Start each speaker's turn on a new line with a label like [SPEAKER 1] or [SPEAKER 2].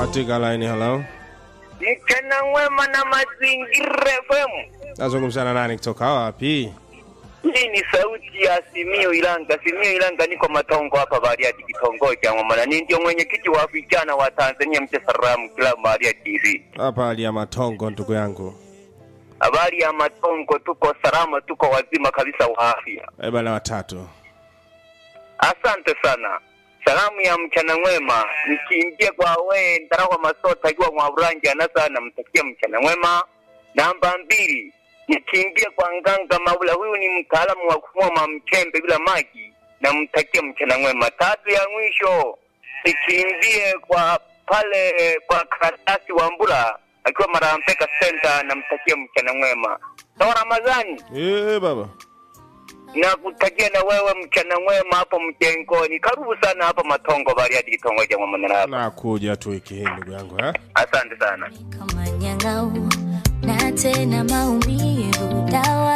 [SPEAKER 1] katika line hello
[SPEAKER 2] mchana mwema na mazingira FM.
[SPEAKER 1] nazungumza na nani kutoka wapi
[SPEAKER 2] Hii ni sauti ya Simio Ilanga. Simio Ilanga, niko Matongo hapa Bariadi, kitongoji cha Ng'omana. Ni ndio mwenyekiti wa vijana wa Tanzania mche Salamu Club Bariadi TV.
[SPEAKER 1] hapa hali ya matongo ndugu yangu
[SPEAKER 2] Habari ya Matongo, tuko salama, tuko wazima kabisa wa afya.
[SPEAKER 1] Eh, bana watatu
[SPEAKER 2] Asante sana. Salamu ya mchana mwema nikiingie kwa we Ndarawa Masota akiwa Mwaburangi anasa namtakia mchana mwema. Namba mbili nikiingie kwa Nganga Maula, huyu ni mtaalamu wa kufuma mchembe bila maji, namtakia mchana mwema. Tatu ya mwisho nikimbie kwa pale kwa karatasi wa Mbula akiwa Marampeka Center, namtakia mchana mwema. Sawa Ramadhani
[SPEAKER 1] Eh, baba
[SPEAKER 2] na kutakia na wewe mchana mwema hapo mjengoni. Karibu sana hapa Matongo Bariadi, kitongoji cha Mwamanara.
[SPEAKER 1] nakuja tu wiki hii ndugu yangu eh?
[SPEAKER 2] Asante sana.
[SPEAKER 3] kama nyang'au na tena maumivu dawa